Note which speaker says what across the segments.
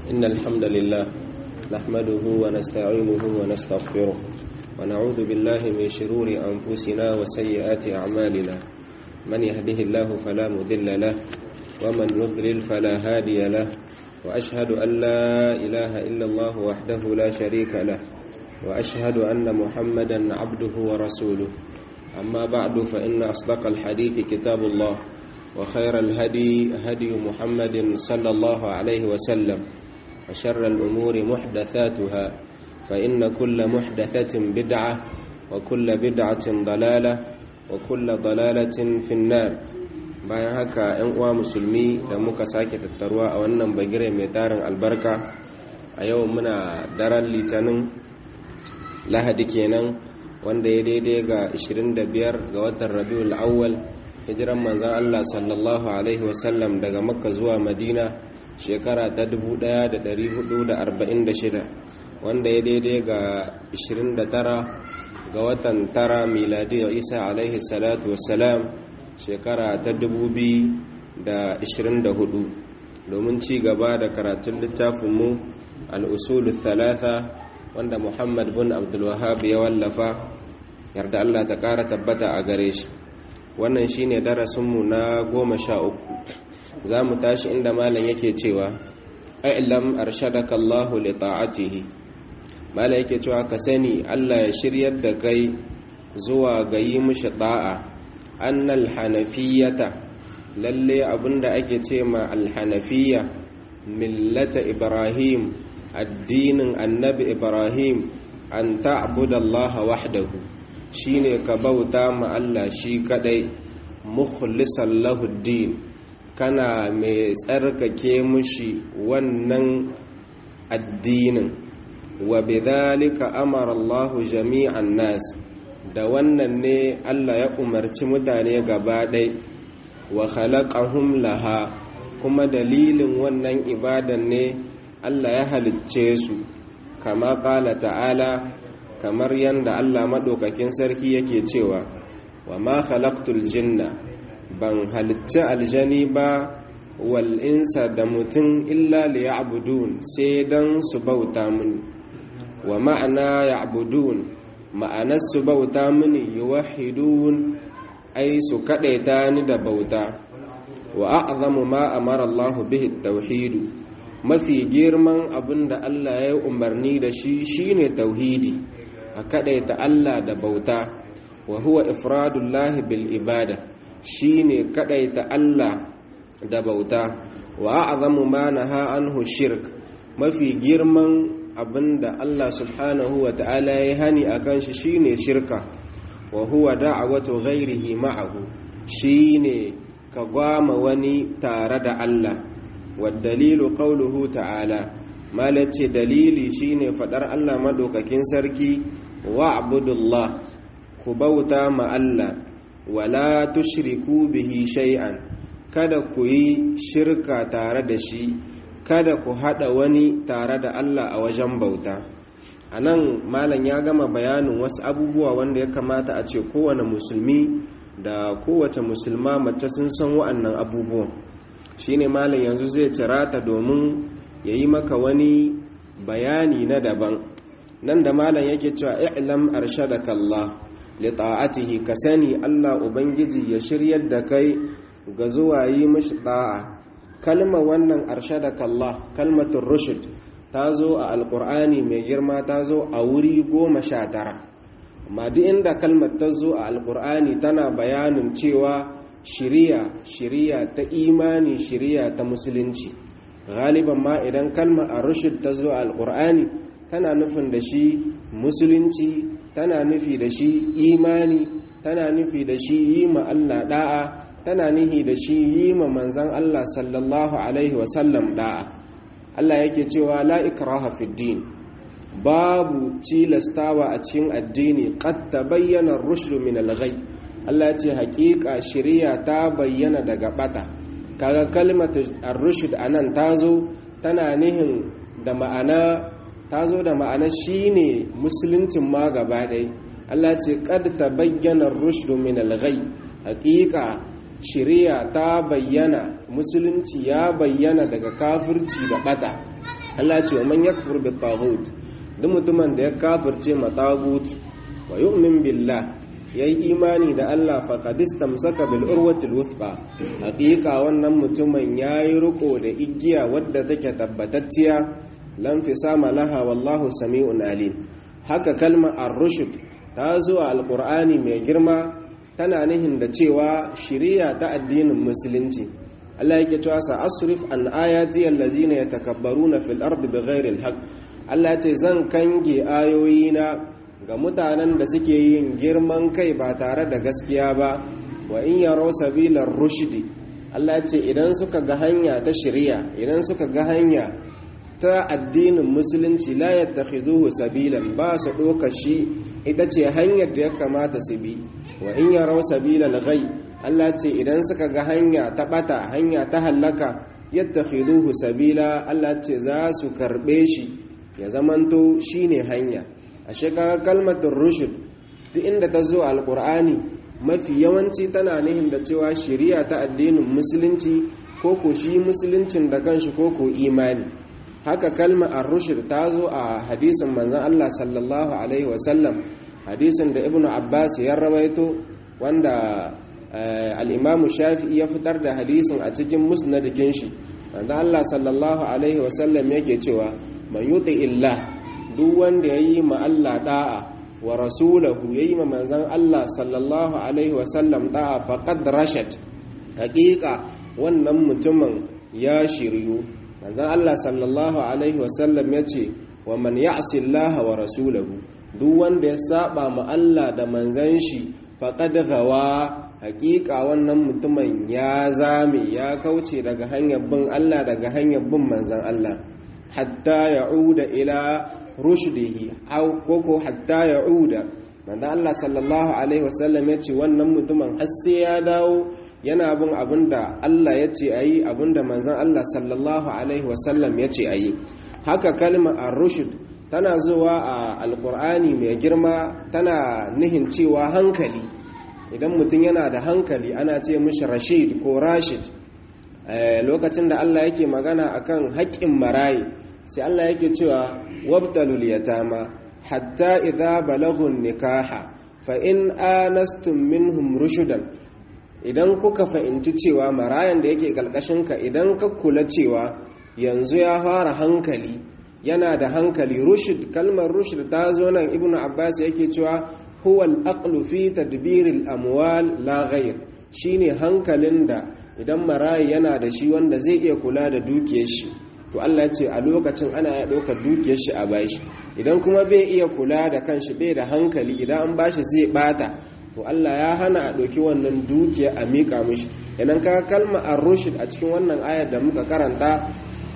Speaker 1: إن الحمد لله نحمده ونستعينه ونستغفره ونعوذ بالله من شرور أنفسنا وسيئات أعمالنا من يهده الله فلا مذل له ومن يضلل فلا هادي له وأشهد أن لا إله إلا الله وحده لا شريك له وأشهد أن محمدا عبده ورسوله أما بعد فإن أصدق الحديث كتاب الله وخير الهدي هدي محمد صلى الله عليه وسلم وشر الأمور محدثاتها فإن كل محدثة بدعة وكل بدعة ضلالة وكل ضلالة في النار bayan haka 'yan uwa musulmi da muka sake tattaruwa a wannan bagire mai tarin albarka a yau muna daren litinin lahadi kenan wanda ya daidai ga 25 ga watan rabiul awwal hijiran manzan Allah sallallahu alaihi wasallam daga makka zuwa madina shekara ta 1446 wanda ya daidai ga 29 ga watan tara miladiyar isa alaihi salatu wassalam shekara ta 2024 domin ci gaba da karatun littafinmu al'usulu thalatha wanda muhammad bin abdulwahab ya wallafa yarda Allah ta ƙara tabbata a gare shi wannan shine darasinmu na goma sha uku za mu tashi inda malam yake cewa ailam arshadaka Allah li ta'atihi malam yake cewa ka sani Allah ya shiryar da kai zuwa ga yi mishi da'a annal hanafiyata lalle abinda ake ce ma alhanafiyya millata ibrahim addinin annabi ibrahim an ta'budallaha wahdahu shine ka bauta ma Allah shi kadai mukhlisan lahu din kana mai tsarkake mushi wannan addinin wa bidhalika amara Allah jami'an nas da wannan ne Allah ya umarci mutane gaba ɗai wa khalaqahum laha kuma dalilin wannan ibadan ne Allah ya halicce su kama qala ta'ala kamar yadda Allah maɗaukakin sarki yake cewa wa ma khalaqtul jinna ban halicci aljani ba wal insa da mutum illa liya'budun sai dan su bauta mini wa ma'ana ya'budun ma'anar su bauta mini yuwahhidun ai su kadaita ni da bauta wa a'zamu ma amara Allah bihi tauhidu mafi girman abinda Allah ya yi umarni da shi shine tauhidi a kadaita Allah da bauta wa huwa ifradullahi bil ibada shine kadaita Allah da bauta wa a'zamu ma naha anhu shirk mafi girman abinda Allah subhanahu wa ta'ala ya hani akan shi shine shirka wa huwa da'watu ghairihi ma'ahu shine ka gwama wani tare da Allah wa dalilu qawluhu ta'ala malace dalili shine fadar Allah madaukakin sarki wa'budullah ku bauta ma Allah wala tushriku bihi shay'an kada ku yi shirka tare da shi kada ku hada wani tare da Allah a wajen bauta anan malam ya gama bayanin wasu abubuwa wanda ya kamata a ce kowane musulmi da kowace musulma mace sun san wa'annan abubuwan shine malam yanzu zai cirata domin ya yi maka wani bayani na daban nan da malam yake cewa i'lam arshadaka Allah li ta'atihi ka sani Allah ubangiji ya shiryar da kai ga zuwa yi mishi da'a kalma wannan arshadaka Allah kalmatul rushd ta zo a alqur'ani mai girma ta zo a wuri goma sha tara amma duk inda kalmar ta zo a alqur'ani tana bayanin cewa shiriya shiriya ta imani shiriya ta musulunci galiban ma idan kalmar ar-rushd ta zo a alqur'ani tana nufin da shi musulunci tana nufi da shi imani tana nufi da shi yi ma Allah da'a tana nufi da shi yi ma manzan Allah sallallahu alaihi wasallam da'a Allah yake cewa la ikraha fid din babu cilastawa a cikin addini qad tabayyana ar-rushd min al-ghay Allah ce hakika shari'a ta bayyana daga bata kaga kalmatu ar-rushd anan tazo tana nihin da ma'ana ta zo da ma'ana shine musuluncin ma gaba ɗaya Allah ce kad ta bayyana rushdu min al-ghay haqiqa shari'a ta bayyana musulunci ya bayyana daga kafirci da bata Allah ce man yakfur bit taghut duk mutumin da ya kafirce ma tagut wa yu'min billah yayi imani da Allah faqad istamsaka bil urwatil wuthqa haqiqa wannan mutumin yayi riko da igiya wadda take tabbatacciya lam fisama laha wallahu sami'un alim haka kalmar ar-rushd ta zo a alqur'ani mai girma tana nihin da cewa shiriya ta addinin musulunci Allah yake cewa sa asrif an ayati allazina yatakabbaruna fil ardi bighairi alhaq Allah ce zan kange ayoyina ga mutanen da suke yin girman kai ba tare da gaskiya ba wa in yaro sabilar rushdi Allah ce idan suka ga hanya ta shiriya idan suka ga hanya ta addinin musulunci la yattakhizuhu sabilan ba su doka shi ita ce hanyar da ya kamata su bi wa in yaro sabilal ghai Allah ce idan suka ga hanya ta bata hanya ta hallaka yattakhiduhu sabila Allah ce za su karbe shi ya zamanto shine hanya ashe kaga kalmatul rushd duk inda ta zo alqur'ani mafi yawanci tana nihin da cewa shari'a ta addinin musulunci ko ko shi musuluncin da kanshi ko ko imani haka kalmar ar-rushd ta zo a hadisin manzon Allah sallallahu alaihi wasallam hadisin da ibnu abbas ya rawaito wanda al'imamu shafi'i ya fitar da hadisin a cikin musnadikin shi wanda Allah sallallahu Alaihi wasallam yake cewa man yuti illa duk wanda ya yi ma Allah da'a wa rasulahu ya yi ma manzan Allah sallallahu Alaihi wasallam da'a faƙad rashad haƙiƙa wannan mutumin ya shiryu manzan Allah sallallahu Alaihi wasallam ya ce wa man ya'si Allah wa rasulahu duk wanda ya saba ma Allah da manzan shi faƙad gawa hakika wannan mutumin ya zame ya kauce daga hanyar bin Allah daga hanyar bin manzan Allah hatta ya'uda ila rushdihi aw koko hatta ya'uda manzan Allah sallallahu alaihi wasallam yace wannan mutumin har sai ya dawo yana bin abinda Allah yace ayi abinda manzan Allah sallallahu alaihi wasallam yace ayi haka kalmar ar-rushd tana zuwa a alqur'ani mai girma tana nihin cewa hankali idan mutum yana da hankali ana ce mishi rashid ko rashid lokacin da Allah yake magana akan haƙƙin marayi sai Allah yake cewa wabtalul yatama hatta idza balagun nikaha fa in anastum minhum rushudan idan kuka fahimci cewa marayan da yake ka idan ka kula cewa yanzu ya fara hankali yana da hankali rushd kalmar rushd ta zo nan ibnu abbas yake cewa huwa al-aqlu fi tadbir al-amwal la ghayr shine hankalin da idan marayi yana da shi wanda zai iya kula da dukiyar shi to Allah ya ce a lokacin ana ya ɗaukar dukiyar shi a bashi idan kuma bai iya kula da kanshi bai da hankali idan an bashi zai bata to Allah ya hana a ɗauki wannan dukiya a miƙa mishi idan ka kalma ar-rushd a cikin wannan ayar da muka karanta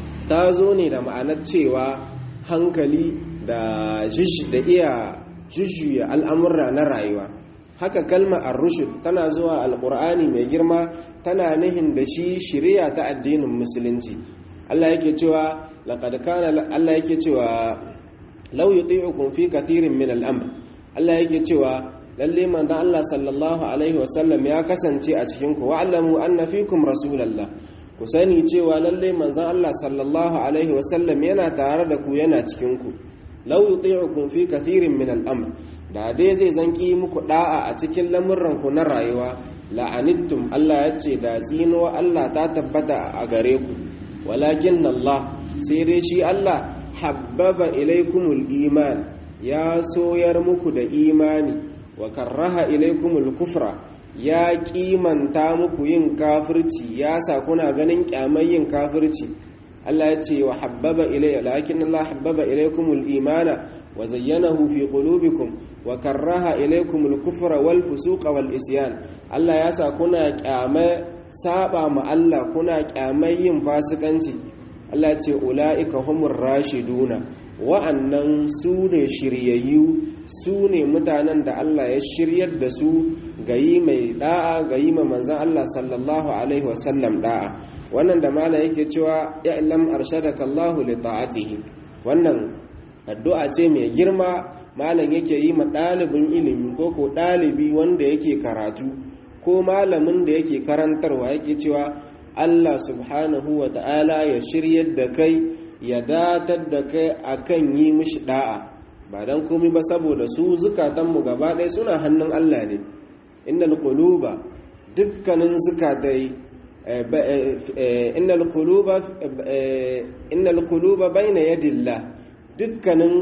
Speaker 1: ta zo ne da ma'anar cewa hankali da da iya jujjuya al'amurra na rayuwa haka kalma ar-rushd tana zuwa alqur'ani mai girma tana nihin da shi shari'a ta addinin musulunci Allah yake cewa laqad kana Allah yake cewa law yuti'ukum fi kathirin min al-amr Allah yake cewa lalle manzon Allah sallallahu alaihi wasallam ya kasance a cikin ku wa'lamu anna fikum rasulallah ku sani cewa lalle manzon Allah sallallahu alaihi wasallam yana tare da ku yana cikin ku law yuti'ukum fi kathirin min al-amr da dai zai zanki muku da'a a cikin lamurran ku na rayuwa la'anittum Allah ya ce da tsino Allah ta tabbata a gare ku walakin Allah sai dai shi Allah habbaba ilaikumul iman ya soyar muku da imani wa karraha ilaikumul kufra ya kimanta muku yin kafirci ya sa kuna ganin kyamar yin kafirci Allah ya ce wa habbaba ilai lakin Allah habbaba ilaikumul imana wa zayyanahu fi qulubikum wa karraha ilaikumul kufra wal fusuqa wal isyan Allah ya sa kuna kyamar saba ma Allah kuna kyamar yin fasikanci Allah ce ula'ika humur rashiduna wa'annan su ne shiryayyu su ne mutanen da Allah ya shiryar da su ga yi mai da'a ga yi ma manzan Allah sallallahu alaihi wasallam da'a wannan da mala yake cewa ya'lam arshadaka Allah li ta'atihi wannan addu'a ce mai girma malam yake yi ma ɗalibin ilimi ko ko ɗalibi wanda yake karatu ko malamin da yake karantarwa yake cewa Allah subhanahu wa ta'ala ya shiryar da kai ya datar da kai akan yi mishi da'a ba dan komai ba saboda su zukatanmu gaba ɗaya suna hannun Allah ne innal quluba dukkanin zukatai innal quluba innal quluba bayna yadillah dukkanin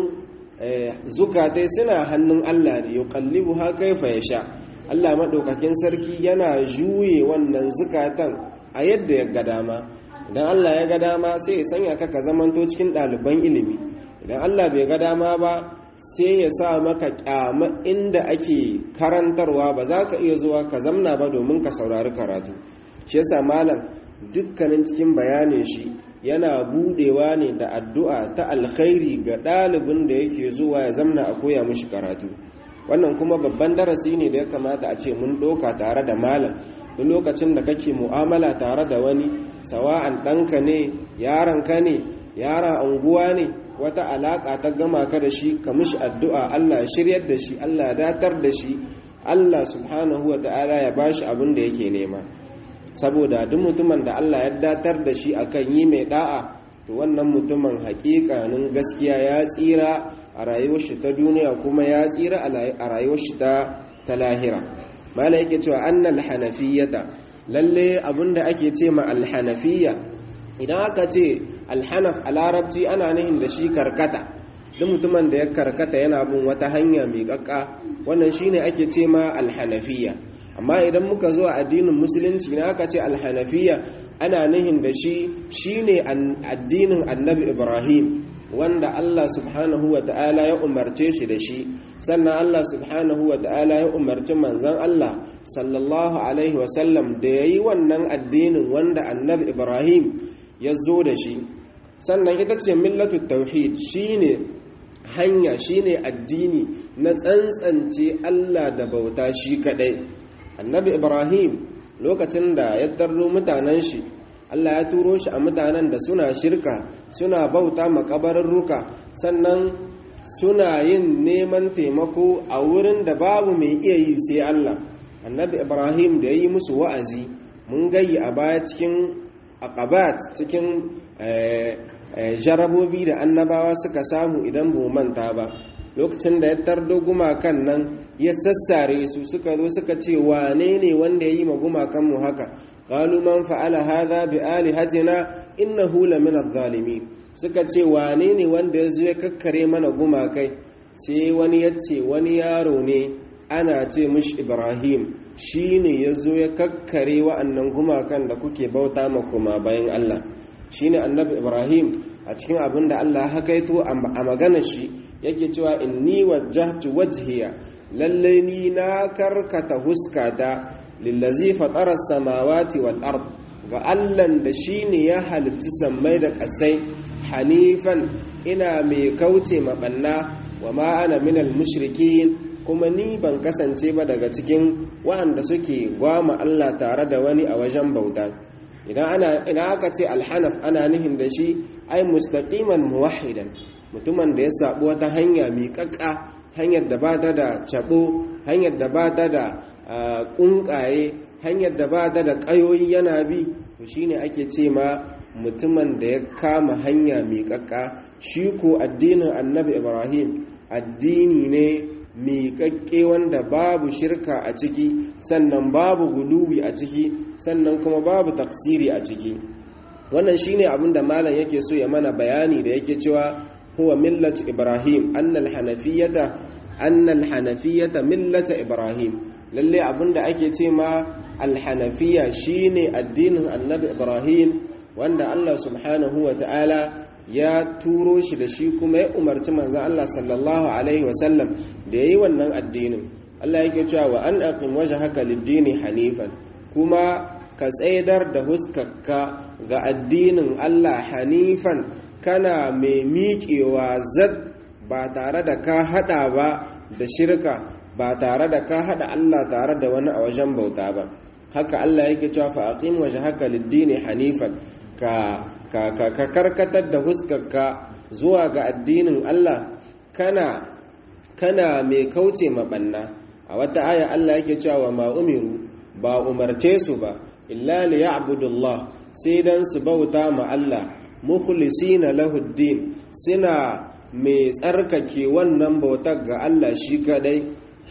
Speaker 1: zukatai suna hannun Allah ne yuqallibuha kaifa yasha Allah madaukakin sarki yana juye wannan zukatan a yadda ya ga dama idan Allah ya ga dama sai ya sanya ka ka zamanto cikin ɗaliban ilimi idan Allah bai ga dama ba sai ya sa maka kyama inda ake karantarwa ba za ka iya zuwa ka zamna ba domin ka saurari karatu shi yasa malam dukkanin cikin bayanin shi yana budewa ne da addu'a ta alkhairi ga ɗalibin da yake zuwa ya zamna a koya mishi karatu wannan kuma babban darasi ne da ya kamata a ce mun ɗauka tare da malam duk lokacin da kake mu'amala tare da wani sawa'an ɗanka ne yaranka ne yaran anguwa ne wata alaƙa ta gama ka da shi ka mishi addu'a Allah shiryar da shi Allah datar da shi Allah subhanahu wa ta'ala ya bashi abin da yake nema saboda duk mutumin da Allah ya datar da shi akan yi mai da'a to wannan mutumin hakikanin gaskiya ya tsira a rayuwar shi ta duniya kuma ya tsira a rayuwar shi ta ta lahira mala yake cewa annal hanafiyata lalle abinda ake ce ma alhanafiyya idan aka ce alhanaf a larabci ana nihin da shi karkata duk mutumin da ya karkata yana bin wata hanya mai kakka wannan shine ake ce ma alhanafiyya amma idan muka zo a addinin musulunci na aka ce alhanafiya ana nihin da shi shine addinin annabi ibrahim wanda Allah subhanahu wa ta'ala ya umarce shi da shi sannan Allah subhanahu wa ta'ala ya umarci manzan Allah sallallahu alaihi wasallam da ya yi wannan addinin wanda annabi ibrahim ya zo da shi sannan ita ce millatu tauhid shine hanya shine addini na tsantsance Allah da bauta shi kadai annabi ibrahim lokacin da ya tarro mutanen shi allah ya turo shi a mutanen da suna shirka suna bauta makabararruka sannan suna yin neman taimako a wurin da babu mai iya yi sai allah annabi ibrahim da ya yi musu wa'azi mun gayi a baya cikin akabat cikin jarabobi da annabawa suka samu idan bu manta ba lokacin da ya tardo gumakan nan ya sassare su suka zo suka ce wane ne wanda ya yi ma gumakanmu haka qalu man fa'ala hadha bi alihatina innahu lamin adh-dhalimin suka ce wane ne wanda ya zo ya kakkare mana gumakai sai wani ya ce wani yaro ne ana ce mishi ibrahim shine ya zo ya kakkare wa'annan gumakan da kuke bauta ma kuma bayan allah shine annabi ibrahim a cikin abin da allah hakaito a maganar shi yake cewa inni wajjahtu wajhiya lalle ni na karkata huskata lillazi fatara samawati wal ard ga allan da shine ya halitta sammai da kasai hanifan ina mai kauce mabanna wa ma ana minal mushrikin kuma ni ban kasance ba daga cikin wa'anda suke gwama Allah tare da wani a wajen bauta idan ana ina aka ce alhanaf ana nihin da shi ai mustaqiman muwahhidan mutumin da ya sabu wata hanya miƙaƙƙa hanyar da ba ta da cabo hanyar da ba ta da ƙunƙaye hanyar da ba ta da ƙayoyi yana bi to shine ake ce ma mutumin da ya kama hanya miƙaƙƙa shi ko addinin annabi ibrahim addini ne miƙaƙƙe wanda babu shirka a ciki sannan babu guluwi a ciki sannan kuma babu taksiri a ciki wannan shine abin da malam yake so ya mana bayani da yake cewa huwa millatu ibrahim annal hanafiyata annal hanafiyata millata ibrahim lalle abin da ake ce ma alhanafiya shine addinin annabi ibrahim wanda Allah subhanahu wa ta'ala ya turo shi da shi kuma ya umarci manzan Allah sallallahu Alaihi wasallam da ya yi wannan addinin Allah yake cewa wa an aqim wajhaka lid-dini hanifan kuma ka tsaidar da huskarka ga addinin Allah hanifan kana mai miƙewa zad ba tare da ka hada ba da shirka ba tare da ka hada Allah tare da wani a wajen bauta ba haka Allah yake cewa fa aqim wajhaka lid-dini hanifan ka ka karkatar da huskarka zuwa ga addinin Allah kana kana mai kauce mabanna a wata aya Allah yake cewa ma umiru ba umarce su ba illa li ya'budullah sai dan su bauta ma Allah mukhlisina lahu din suna mai tsarkake wannan bautar ga Allah shi kadai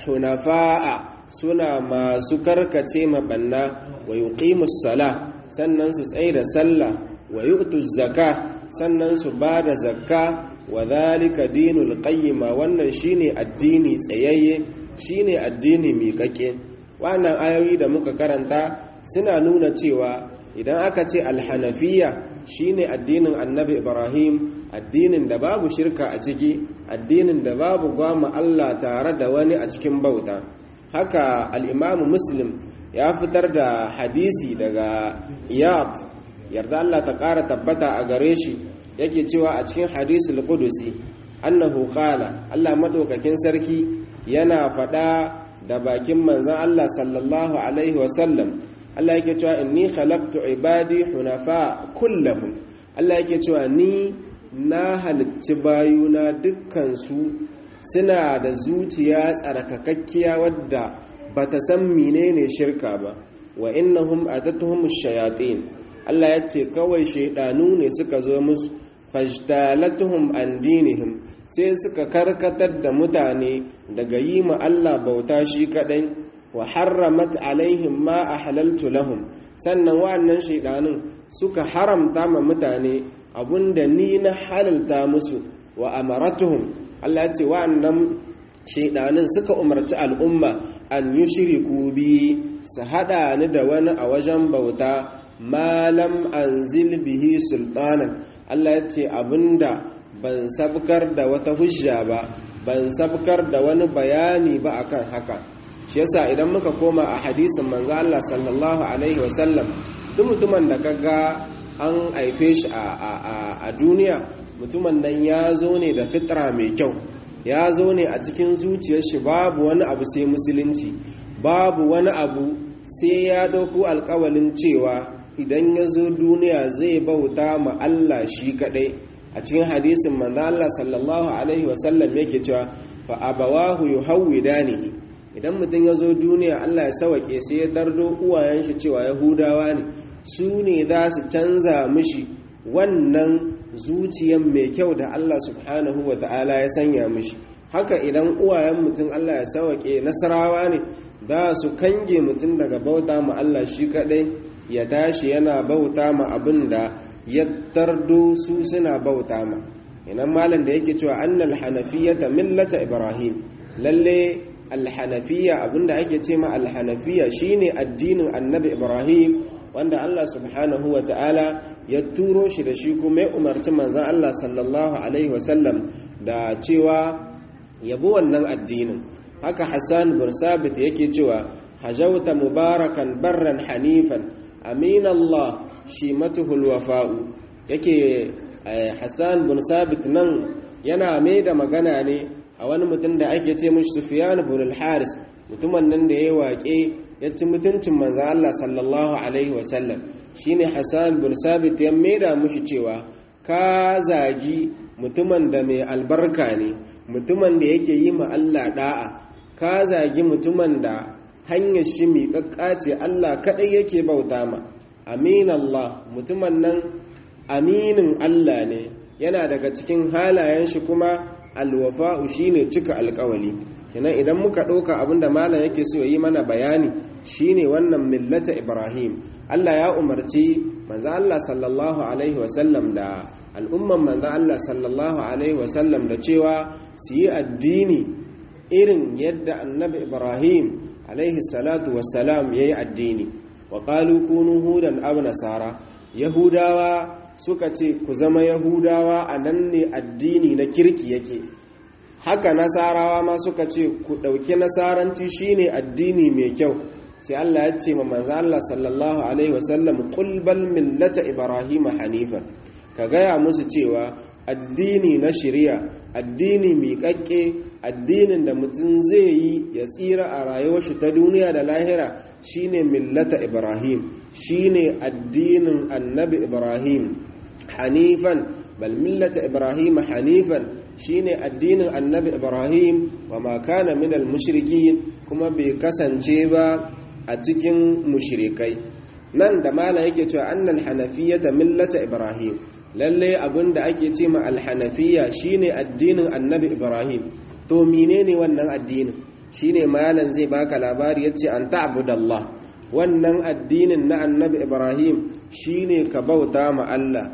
Speaker 1: hunafa'a suna masu karkace mabanna wa yuqimus sala sannan su tsaye da sallah wa yu'tu zaka sannan su ba da zakka wa dhalika dinul qayyima wannan shine addini tsayayye shine addini miƙaƙe wannan ayoyi da muka karanta suna nuna cewa idan aka ce alhanafiya shine addinin annabi ibrahim addinin da babu shirka a ciki addinin da babu gwama allah tare da wani a cikin bauta haka al'imamu muslim ya fitar da hadisi daga iyad yarda allah ta ƙara tabbata a gare shi yake cewa a cikin hadisul qudusi annahu qala allah maɗaukakin sarki yana faɗa da bakin manzan allah sallallahu alaihi wasallam Allah yake cewa inni khalaqtu ibadi hunafa kullahum Allah yake cewa ni na halicci bayuna dukkan su suna da zuciya tsarkakakkiya wadda bata san menene shirka ba wa innahum atatuhum shayatin Allah ya ce kawai shaidanu ne suka zo musu fajtalatuhum an dinihim sai suka karkatar da mutane daga yi ma Allah bauta shi kadai wa harramat alaihim ma ahlaltu lahum sannan wa'annan shaidanun suka haramta ma mutane abunda ni na halalta musu wa amaratuhum Allah ya ce wa'annan shaidanun suka umarci al'umma an yushriku bi su hada ni da wani a wajen bauta malam anzil bihi sultanan Allah ya ce abinda ban sabkar da wata hujja ba ban sabkar da wani bayani ba akan haka shi yasa idan muka koma a hadisin manzo Allah sallallahu alaihi wasallam duk mutumin da kaga an haife shi a duniya mutumin nan ya zo ne da fitra mai kyau ya zo ne a cikin zuciyar shi babu wani abu sai musulunci babu wani abu sai ya dauko alkawalin cewa idan ya zo duniya zai bauta ma Allah shi kadai a cikin hadisin manzo Allah sallallahu alaihi wasallam yake cewa fa abawahu yuhawwidanihi idan mutum ya zo duniya Allah ya sawake sai ya dardo uwayen shi cewa yahudawa ne su ne za su canza mishi wannan zuciyan mai kyau da Allah subhanahu wa ta'ala ya sanya mishi haka idan uwayen mutum Allah ya sawake nasarawa ne za su kange mutum daga bauta ma Allah shi kadai ya tashi yana bauta ma abin da ya tardo su suna bauta ma inan malam da yake cewa annal hanafiyata millata ibrahim lalle alhanafiya abinda ake ce ma alhanafiya shine addinin annabi ibrahim wanda Allah subhanahu wa ta'ala ya turo shi da shi kuma ya umarci manzan Allah sallallahu alaihi wasallam da cewa yabo wannan addinin haka hassan bursabit yake cewa hajauta mubarakan barran hanifan amin Allah shi matuhul wafa'u yake hassan bursabit nan yana mai da magana ne a wani mutum da ake ce mashi sufiyan bin al-haris mutumin nan da ya waƙe ya ci mutuncin manzo Allah sallallahu alaihi wasallam shine Hassan bin Sabit ya maida mushi cewa ka zagi mutumin da mai albarka ne mutumin da yake yi ma Allah da'a ka zagi mutumin da hanyar shi mai kakkace Allah kadai yake bauta ma amin Allah mutumin nan aminin Allah ne yana daga cikin halayen shi kuma alwafa'u shine cika alkawali kenan idan muka ɗauka abinda malam yake so yi mana bayani shine wannan millata ibrahim Allah ya umarci manzo Allah sallallahu alaihi wasallam da al'umman manzo Allah sallallahu alaihi wasallam da cewa su yi addini irin yadda annabi ibrahim alaihi salatu wassalam yayi addini wa qalu kunu hudan aw nasara yahudawa suka ce ku zama yahudawa a nan ne addini na kirki yake haka nasarawa ma suka ce ku ɗauki nasaranci shine addini mai kyau sai Allah ya ce ma manzo Allah sallallahu alaihi wasallam qul bal millata ibrahim hanifan ka gaya musu cewa addini na shari'a addini miƙaƙƙe addinin da mutum zai yi ya tsira a rayuwar shi ta duniya da lahira shine millata ibrahim shine addinin annabi ibrahim hanifan bal millata ibrahim hanifan shine addinin annabi ibrahim wa ma kana minal mushrikin kuma bai kasance ba a cikin mushrikai nan da mala yake cewa annal hanafiyyata millata ibrahim lalle abinda ake ce ma alhanafiya shine addinin annabi ibrahim to menene wannan addinin shine malam zai baka labari yace an ta'budallah wannan addinin na annabi ibrahim shine ka bauta ma Allah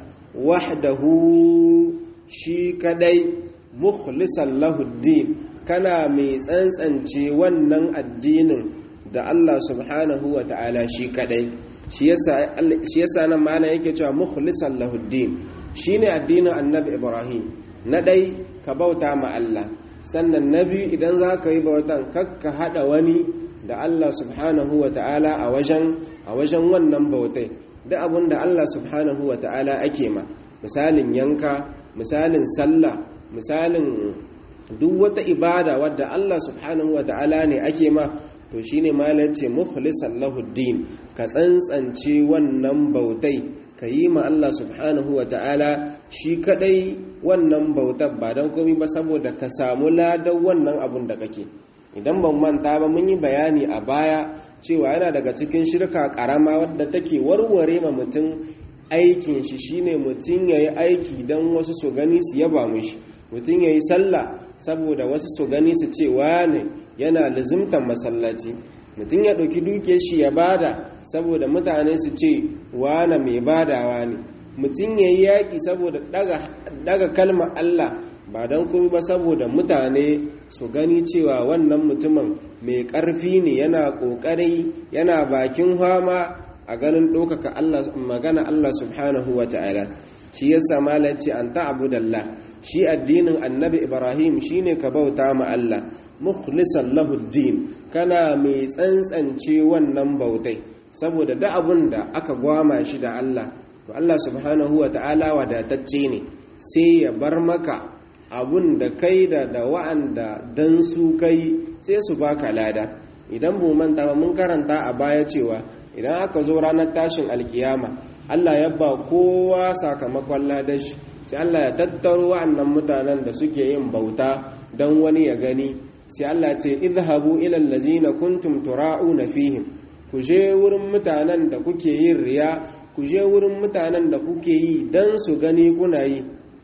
Speaker 1: wahdahu shi kadai mukhlisan lahu din kana mai tsantsance wannan addinin da Allah subhanahu wa ta'ala shi kadai shi yasa nan malam yake cewa mukhlisan lahu din shine addinin annabi ibrahim na dai ka bauta ma Allah sannan na biyu idan za ka yi bautan kakka hada wani da Allah subhanahu wa ta'ala a wajen a wajen wannan bautai da abun da Allah subhanahu wa ta'ala ake ma misalin yanka misalin sallah misalin duk wata ibada wadda Allah subhanahu wa ta'ala ne ake ma to shine malar ce mukhlisan lahu din ka tsantsance wannan bautai ka yi ma Allah subhanahu wa ta'ala shi kadai wannan bautar ba don komi ba saboda ka samu ladan wannan abun da kake idan ban manta ba mun yi bayani a baya cewa yana daga cikin shirka karama wadda take warware ma mutum aikin shi shine mutum ya yi aiki don wasu su gani su yaba mushi mutum ya yi sallah saboda wasu su gani su ce wane yana lizimtan masallaci mutum ya ɗauki duke shi ya bada saboda mutane su ce wane mai badawa ne mutum ya yi yaƙi saboda daga kalmar Allah ba don kuma ba saboda mutane su gani cewa wannan mutumin mai ƙarfi ne yana ƙoƙari yana bakin hama a ganin ɗaukaka magana Allah subhanahu wa ta'ala shi yasa malanci an ta'budallah shi addinin annabi ibrahim shine ka bauta ma Allah mukhlisan lahu din kana mai tsantsance wannan bautai saboda da abun da aka gwama shi da Allah to Allah subhanahu wa ta'ala wadatacce ne sai ya bar maka abun da kai da da wa'anda dan su kai sai su baka lada idan bu manta ba mun karanta a baya cewa idan aka zo ranar tashin alkiyama Allah ya ba kowa sakamakon ladashi sai Allah ya tattaro wa'annan mutanen da suke yin bauta don wani ya gani sai Allah ce izhabu ila allazina kuntum tura'una fihim ku je wurin mutanen da kuke yin riya ku je wurin mutanen da kuke yi dan su gani kuna yi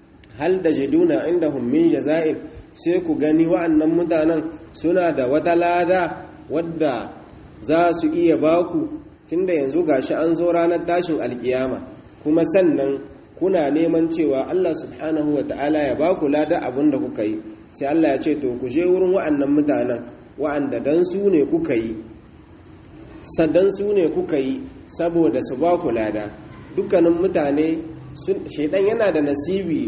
Speaker 1: hal tajiduna indahum min jaza'ir sai ku gani wa'annan mutanen suna da wata lada wadda za su iya baku tunda yanzu gashi an zo ranar tashin alkiyama kuma sannan kuna neman cewa Allah subhanahu wa ta'ala ya baku lada abin da kuka yi sai Allah ya ce to ku je wurin wa'annan mutanen wa'anda dan su ne kuka yi sadan su ne kuka yi saboda su baku lada dukkanin mutane shaidan yana da nasibi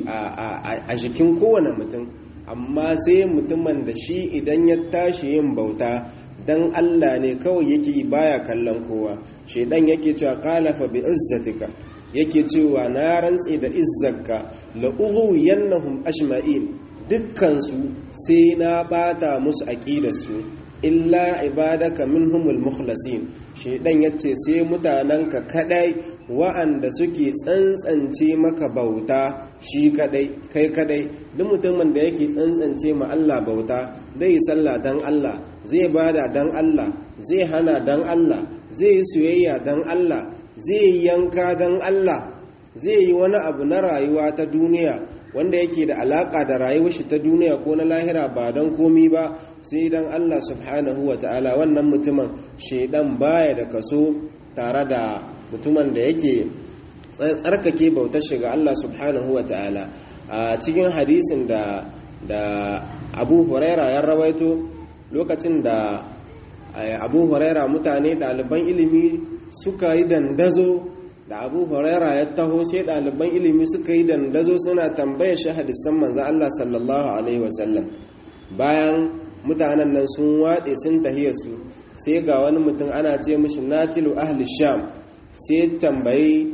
Speaker 1: a jikin kowane mutum amma sai mutumin da shi idan ya tashi yin bauta dan Allah ne kawai yake baya kallon kowa shaidan yake cewa qalafa bi izzatika yake cewa na rantse da izzarka la ughwiyannahum ajma'in dukkan su sai na bata musu aqidarsu illa ibadaka minhumul mukhlasin shaidan yace sai mutananka kadai wa'anda suke tsantsance maka bauta shi kadai kai kadai duk mutumin da yake tsantsance ma Allah bauta zai sallah dan Allah zai bada dan Allah zai hana dan Allah zai yi soyayya dan Allah zai yi yanka dan Allah zai yi wani abu na rayuwa ta duniya wanda yake da alaka da rayuwar shi ta duniya ko na lahira ba don komi ba sai dan Allah subhanahu wa ta'ala wannan mutumin shaidan baya da kaso tare da mutumin da yake tsarkake bautar shiga Allah subhanahu wa ta'ala a cikin hadisin da da Abu Huraira ya rawaito lokacin da Abu Huraira mutane ɗaliban ilimi suka yi dandazo da Abu Huraira ya taho sai ɗaliban ilimi suka yi dandazo suna tambaya shi hadisan manzon Allah sallallahu alaihi wasallam bayan mutanen nan sun waɗe sun tahiyarsu sai ga wani mutum ana ce mishi natilu ahli sham sai tambayi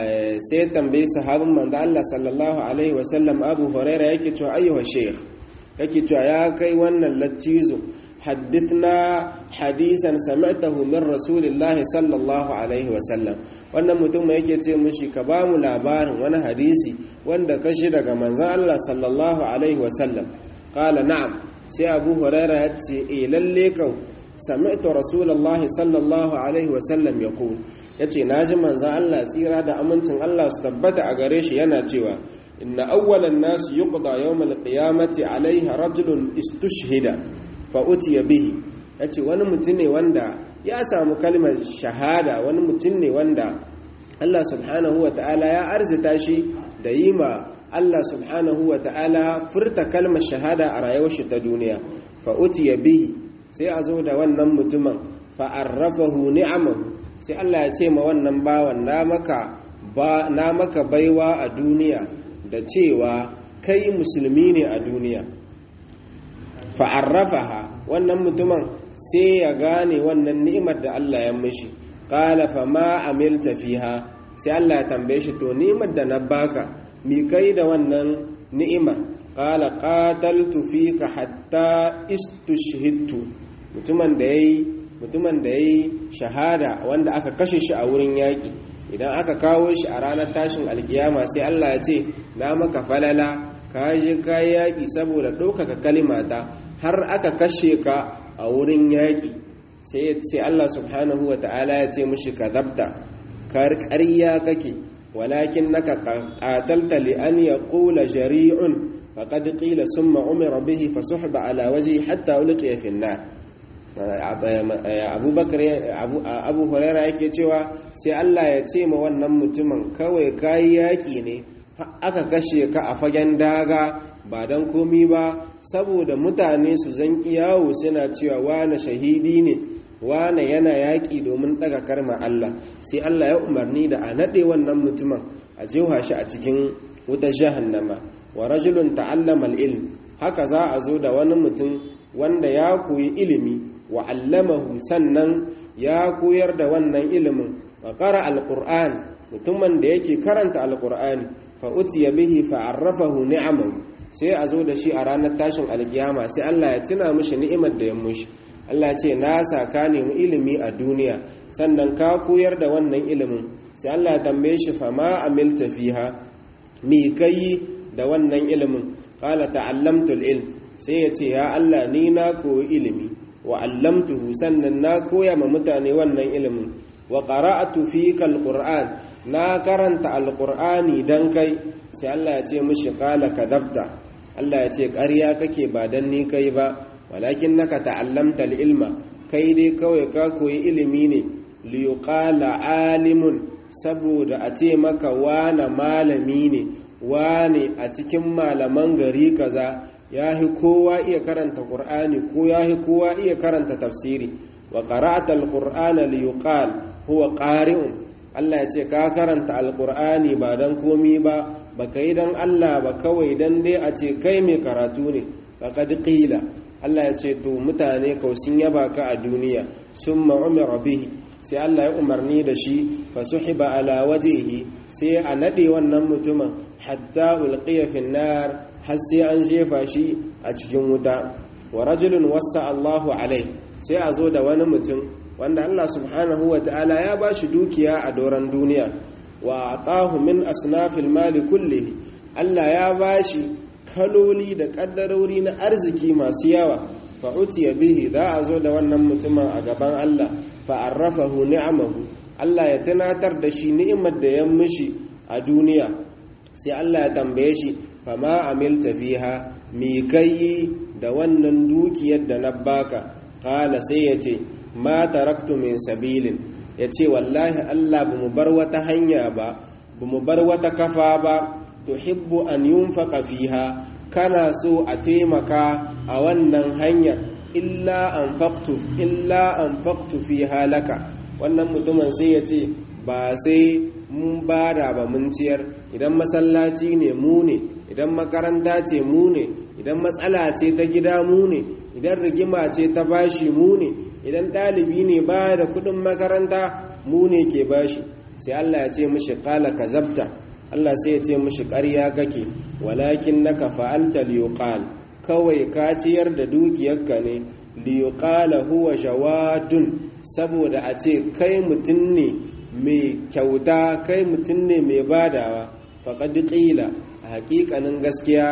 Speaker 1: sai tambayi sahabin manzo Allah sallallahu alaihi wasallam Abu Huraira yake cewa ayyuha sheikh yake cewa ya kai wannan lattizo haddithna hadisan sami'tahu min rasulillahi sallallahu alaihi wasallam wannan mutum yake ce mishi ka ba mu labarin wani hadisi wanda ka shi daga manzo Allah sallallahu alaihi wasallam qala na'am sai Abu Huraira ya ce eh lalle kan sami'tu rasulullahi sallallahu alaihi wasallam yaqul yace naji manzon Allah tsira da amincin Allah su tabbata a gare shi yana cewa inna awwalan nas yuqda yawm al-qiyamati alayhi rajulun istushhida fa utiya bihi yace wani mutum ne wanda ya samu kalmar shahada wani mutum ne wanda Allah subhanahu wa ta'ala ya arzita shi da yi ma Allah subhanahu wa ta'ala furta kalmar shahada a rayuwar shi ta duniya fa'uti ya bihi sai a zo da wannan mutumin fa'arrafahu ni'amahu sai Allah ya ce ma wannan bawan na maka baiwa a duniya da cewa kai musulmi ne a duniya fa'arrafaha wannan mutumin sai ya gane wannan ni'imar da Allah ya mishi qala fa ma amilta fiha sai Allah ya tambaye shi to ni'imar da na baka mi kai da wannan ni'imar qala qataltu fika hatta istushhidtu mutumin da yayi mutumin da yayi shahada wanda aka kashe shi a wurin yaki idan aka kawo shi a ranar tashin alkiyama sai Allah ya ce na maka falala ka je ka yaki saboda ɗaukaka kalimata har aka kashe ka a wurin yaƙi sai Allah subhanahu wa ta'ala ya ce mushi ka zabta ƙarya kake walakin naka ƙatalta li an ya ƙula jari'un faƙad ƙila sun ma'umira bihi fa suhba ala waje hatta ulqiya fi nar abubakar abu huraira yake cewa sai Allah ya ce ma wannan mutumin kawai kayi yaƙi ne aka kashe ka a fagen daga ba don komi ba saboda mutane su zanki yawo suna cewa wane shahidi ne wane yana yaƙi domin ɗaga karma Allah sai Allah ya umarni da a naɗe wannan mutumin a jewa shi a cikin wuta jahannama wa rajulun ta'allama ilm haka za a zo da wani mutum wanda ya koyi ilimi wa allamahu sannan ya koyar da wannan ilimin wa qara alquran mutumin da yake karanta alqur'ani fa utiya bihi fa arrafahu ni'amahu sai a zo da shi a ranar tashin alkiyama sai Allah ya tuna mishi ni'imar da ya mushi Allah ce na saka nemi ilimi a duniya sannan ka koyar da wannan ilimin sai Allah ya tambaye shi fa ma amilta fiha mi kai da wannan ilimin qala ta'allamtu ilm sai ya ce ya Allah ni na koyi ilimi wa allamtuhu sannan na koya ma mutane wannan ilimin wa qara'atu fika alquran na karanta alqur'ani dan kai sai Allah ya ce mishi qala kadabta Allah ya ce ƙarya kake ba dan ni kai ba walakin naka ta'allamta ilma kai dai kawai ka koyi ilimi ne li yuqala alimun saboda a ce maka wana malami ne wane a cikin malaman gari kaza yahi kowa iya karanta qur'ani ko yahi kowa iya karanta tafsiri wa qara'ata alqur'ana li yuqal huwa qari'un Allah ya ce ka karanta alqur'ani ba dan komi ba baka yi dan Allah ba kawai dan dai a ce kai mai karatu ne faqad qila Allah ya ce to mutane kausin yaba ka a duniya summa umira bihi sai Allah ya umarni da shi fa suhiba ala wajhihi sai a nade wannan mutumin hatta ulqiya fi nar har sai an jefa shi a cikin wuta wa rajulun wassa Allahu alai sai a zo da wani mutum wanda Allah subhanahu wa ta'ala ya ba shi dukiya a doron duniya wa atahu min asnafil mali kullihi Allah ya ba shi kaloli da kaddarori na arziki masu yawa fa utiya bihi za a zo da wannan mutumin a gaban Allah fa arrafahu ni'amahu Allah ya tunatar da shi ni'imar da ya mishi a duniya sai Allah ya tambaye shi fa ma amilta fiha mi kai da wannan dukiyar da na baka qala sai ya ce ma taraktu min sabilin ya ce wallahi Allah ba mu bar wata hanya ba ba mu bar wata kafa ba tuhibbu an yunfaqa fiha kana so a taimaka a wannan hanyar illa anfaqtu illa anfaqtu fiha laka wannan mutumin sai ya ce ba sai mun bada ba mun ciyar idan masallaci ne mu ne idan makaranta ce mu ne idan matsala ce ta gida mu ne idan rigima ce ta bashi mu ne idan ɗalibi ne ba da kuɗin makaranta mu ne ke bashi sai Allah ya ce mishi ƙala ka zabta Allah sai ya ce mishi ƙarya kake walakin naka fa'alta liyuqal kawai ka ciyar da dukiyarka ne liyuqala huwa jawadun saboda a ce kai mutum ne mai kyauta kai mutum ne mai badawa faqad qila a haƙiƙanin gaskiya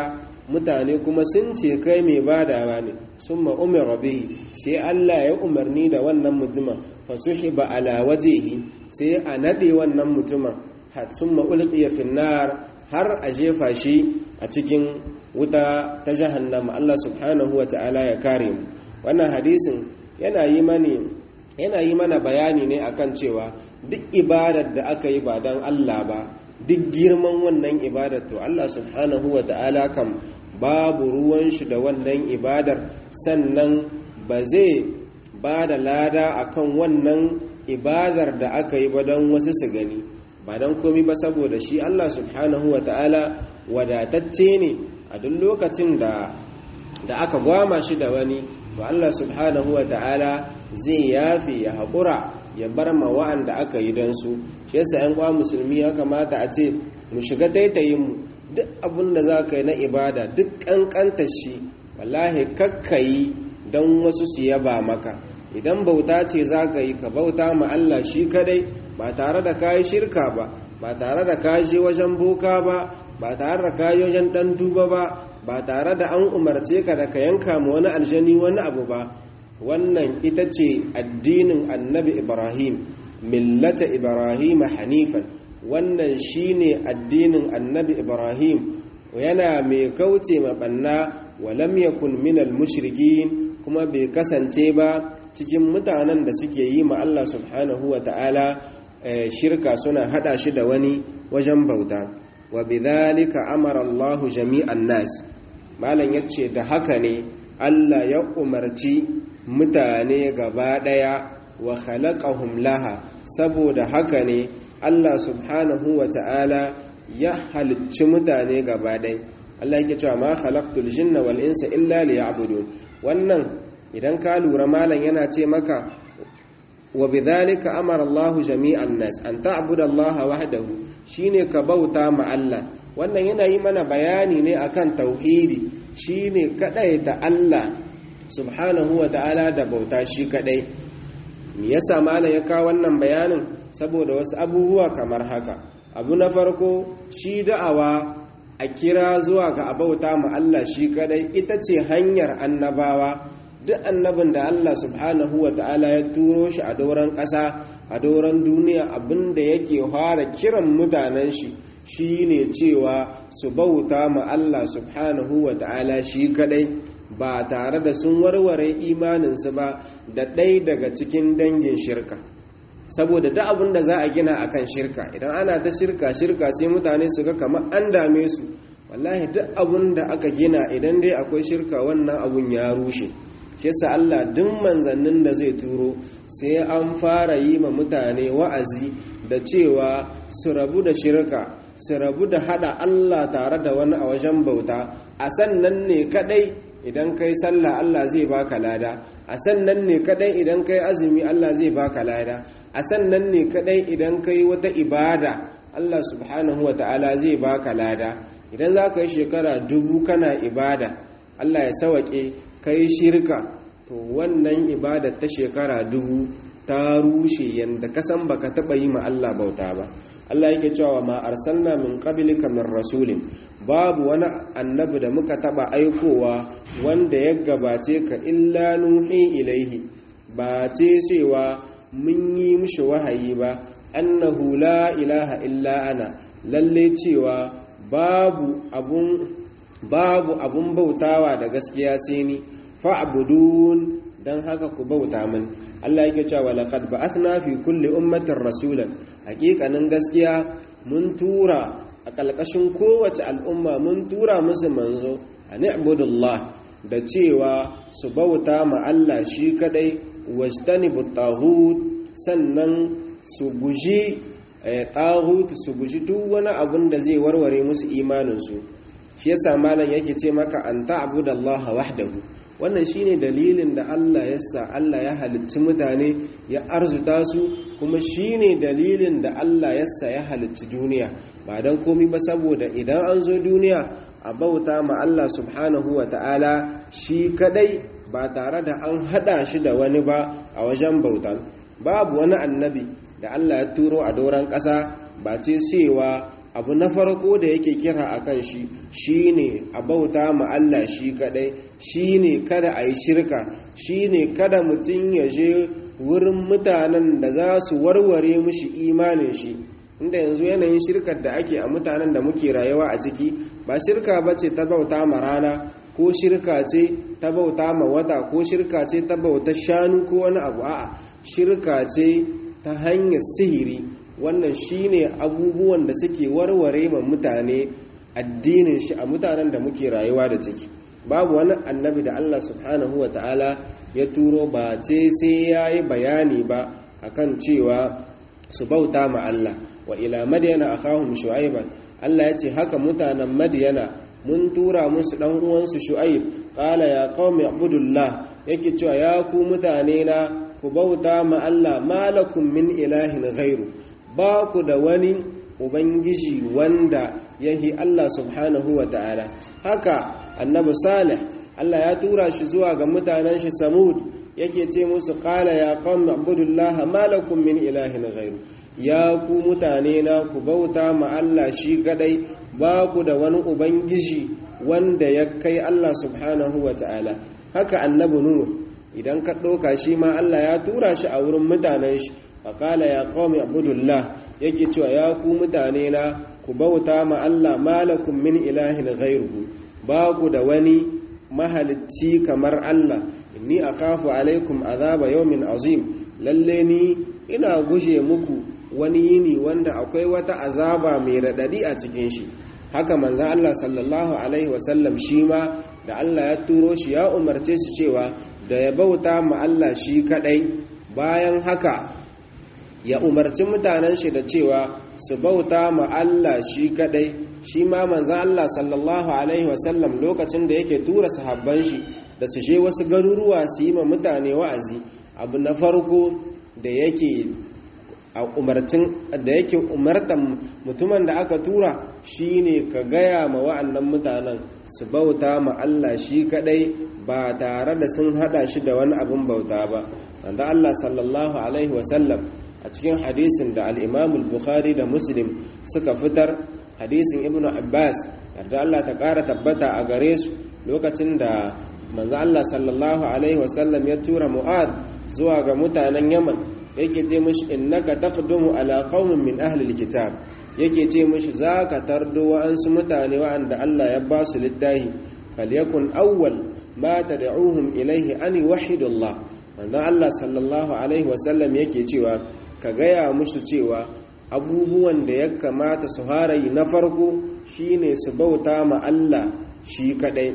Speaker 1: mutane kuma sun ce kai mai badawa ne summa umira bihi sai Allah ya umarni da wannan mutumin fasuhiba ala wajhihi sai a nade wannan mutumin summa ulqiya fi nar har a jefa shi a cikin wuta ta jahannama Allah subhanahu wata'ala ya kare mu wannan hadisin yana yi mani yana yi mana bayani ne akan cewa duk ibadar da aka yi ba dan Allah ba duk girman wannan ibadar to Allah subhanahu wata'ala kam babu ruwan shi da wannan ibadar sannan ba zai ba da lada akan wannan ibadar da aka yi ba don wasu su gani ba don komi ba saboda shi Allah subhanahu wa ta'ala wadatacce ne a duk lokacin da da aka gwama shi da wani to Allah subhanahu wa ta'ala zai yafi ya haƙura ya bar ma wa'anda aka yi don su shi yasa 'yan kwa musulmi ya kamata a ce mu shiga taitayin mu duk abin da za ka yi na ibada duk ƙanƙantar shi wallahi kakkayi don wasu su yaba maka idan bauta ce za ka yi ka bauta ma Allah shi kadai ba tare da kayi shirka ba ba tare da kayi wajen boka ba ba tare da kayi wajen dan duba ba ba tare da an umarce ka da ka yanka ma wani aljani wani abu ba wannan ita ce addinin annabi ibrahim millata ibrahim hanifan wannan shine addinin annabi ibrahim yana mai kauce maɓanna walam yakun minal mushrikin kuma bai kasance ba cikin mutanen da suke yi ma Allah subhanahu wa ta'ala shirka suna hada shi da wani wajen bauta wa bidhalika amara Allah jami'an nas malam yace da haka ne Allah ya umarci mutane gaba daya wa khalaqahum laha saboda haka ne Allah subhanahu wa ta'ala ya halicci mutane gaba daya Allah yake cewa ma khalaqtul jinna wal insa illa liya'budun wannan idan ka lura malam yana ce maka wa bidhalika amara Allahu jami'an nas an ta'budu Allah wahdahu shine ka bauta ma Allah wannan yana yi mana bayani ne akan tauhidi shine kadaita Allah subhanahu wa ta'ala da bauta shi kadai me yasa malam ya kawo wannan bayanin saboda wasu abubuwa kamar haka abu na farko shi da'awa a kira zuwa ga abauta ma Allah shi kadai ita ce hanyar annabawa duk annabin da Allah subhanahu wa ta'ala ya turo shi a doron ƙasa a doron duniya abinda yake fara kiran mutanen shi shine cewa su bauta ma Allah subhanahu wa ta'ala shi kadai ba tare da sun warware imaninsu ba da ɗai daga cikin dangin shirka saboda duk abin da za a gina akan shirka idan ana ta shirka shirka sai mutane su ga kamar an dame su wallahi duk abin da aka gina idan dai akwai shirka wannan abun ya rushe shi yasa Allah duk manzannin da zai turo sai an fara yi ma mutane wa'azi da cewa su rabu da shirka su rabu da hada Allah tare da wani a wajen bauta a sannan ne kadai idan kai sallah Allah zai baka lada a sannan ne kadai idan kai azumi Allah zai baka lada a sannan ne kadai idan kai wata ibada Allah subhanahu wa ta'ala zai baka lada idan za ka yi shekara dubu kana ibada Allah ya sawake kai shirka to wannan ibada ta shekara dubu ta rushe yanda kasan baka taba yi ma Allah bauta ba Allah yake cewa ma arsalna min qablika min rasulin babu wani annabi da muka taba aikowa wanda ya gabace ka illa nuhi ilaihi ba ce cewa mun yi mishi wahayi ba annahu la ilaha illa ana lalle cewa babu abun babu abun bautawa da gaskiya sai ni fa'budun dan haka ku bauta min Allah yake cewa laqad ba'athna fi kulli ummatin rasulan hakikanin gaskiya mun tura a ƙalƙashin kowace al'umma mun tura musu manzo a ni'budullah da cewa su bauta ma Allah shi kadai wajtani taghut sannan su guji taghut su guji duk wani abun da zai warware musu imaninsu shi yasa malam yake ce maka an ta'budallaha wahdahu wannan shine dalilin da Allah ya sa Allah ya halicci mutane ya arzuta su kuma shine dalilin da Allah ya sa ya halicci duniya ba don komi ba saboda idan an zo duniya a bauta ma Allah subhanahu wa ta'ala shi kadai ba tare da an hada shi da wani ba a wajen bautan babu wani annabi da Allah ya turo a doron ƙasa ba ce cewa abu na farko da yake kira akan shi shine a bauta ma Allah shi kadai shine kada a yi shirka shine kada mutum ya je wurin mutanen da za su warware mishi imanin shi inda yanzu yanayin shirkar da ake a mutanen da muke rayuwa a ciki ba shirka ba ce ta bauta ma rana ko shirka ce ta bauta ma wata ko shirka ce ta bauta shanu ko wani abu a'a shirka ce ta hanyar sihiri wannan shine abubuwan da suke warware ma mutane addinin shi a mutanen da muke rayuwa da ciki babu wani annabi da Allah subhanahu wa ta'ala ya turo ba ce sai ya yi bayani ba akan cewa su bauta ma Allah wa ila madiyana akhahum shu'aiban Allah ya ce haka mutanen madiyana mun tura musu dan uwansu shu'aib qala ya qaumi ibudullah yake cewa ya ku mutane na ku bauta ma Allah malakum min ilahin ghairu ba ku da wani ubangiji wanda yahi Allah subhanahu wa ta'ala haka annabi salih Allah ya tura shi zuwa ga mutanen shi samud yake ce musu qala ya qaumi ibudullaha malakum min ilahin ghairu ya ku mutane na ku bauta ma Allah shi kadai ba ku da wani ubangiji wanda ya kai Allah subhanahu wa ta'ala haka annabi nuh idan ka ɗauka shi ma Allah ya tura shi a wurin mutanen shi faƙala ya qaumi ibudullah yake cewa ya ku mutane na ku bauta ma Allah malakum min ilahin ghairuhu ba ku da wani mahalicci kamar Allah inni akhafu alaikum azaba yawmin azim lalle ni ina guje muku wani yini wanda akwai wata azaba mai radadi a cikin shi haka manzon Allah sallallahu alaihi wasallam shi ma da Allah ya turo shi ya umarce shi cewa da ya bauta ma Allah shi kadai bayan haka ya umarci mutanen shi da cewa su bauta ma Allah shi kadai shi ma manzan Allah sallallahu alaihi wasallam lokacin da yake tura sahabban shi da su je wasu garuruwa su yi ma mutane wa'azi abu na farko da yake a umarcin da yake umartan mutumin da aka tura shine ka gaya ma wa'annan mutanen su bauta ma Allah shi kadai ba tare da sun hada shi da wani abin bauta ba wanda Allah sallallahu alaihi wasallam a cikin hadisin da al'imamul bukhari da muslim suka fitar hadisin ibn abbas yarda Allah ta ƙara tabbata a gare su lokacin da manzo Allah sallallahu alaihi wasallam ya tura mu'ad zuwa ga mutanen yaman yake ce mishi innaka taqdumu ala qaumin min ahli alkitab yake ce mishi zaka tardo wa'ansu mutane wa'anda Allah ya ba su littahi falyakun awwal ma tad'uhum ilayhi an yuwahhidullah manzo Allah sallallahu alaihi wasallam yake cewa ka gaya musu cewa abubuwan da ya kamata su harayi na farko shine su bauta ma Allah shi kadai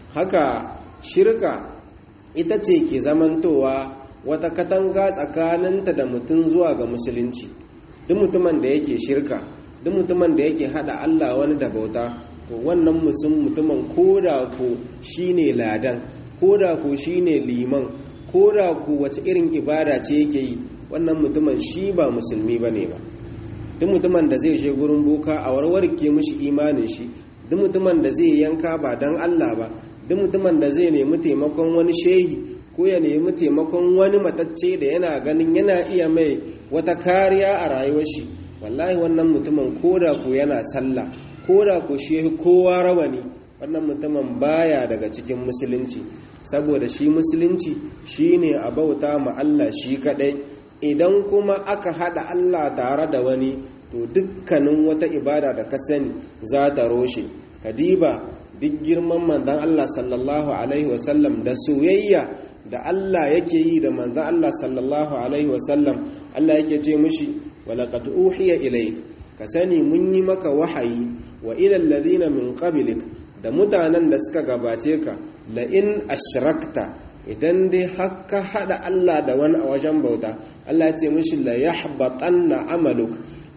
Speaker 1: haka shirka ita ce ke zamantowa wata katanga tsakaninta da mutum zuwa ga musulunci duk mutumin da yake shirka duk mutumin da yake hada Allah wani da bauta to wannan mutumin koda ko shine ladan koda ko shine liman koda ko wace irin ibada ce yake yi wannan mutumin shi ba musulmi ba ne ba duk mutumin da zai je gurin boka a warwarke mishi imanin shi duk mutumin da zai yanka ba don Allah ba duk mutumin da zai nemi taimakon wani shehi ko ya nemi taimakon wani matacce da yana ganin yana iya mai wata kariya a rayuwar shi wallahi wannan mutumin koda ko yana sallah koda ko shi kowa rawani wannan mutumin baya daga cikin musulunci saboda shi musulunci shine a bauta ma Allah shi kadai idan kuma aka hada Allah tare da wani to dukkanin wata ibada da ka sani za ta roshe kadiba duk girman manzon Allah sallallahu alaihi wasallam da soyayya da Allah yake yi da manzon Allah sallallahu alaihi wasallam Allah yake ce mishi walaqad uhiya ilayk ka sani mun yi maka wahayi wa ila alladhina min qablik da mutanen da suka gabace ka la in ashrakta idan dai haka hada Allah da wani a wajen bauta Allah ya ce mishi la yahbatanna amaluk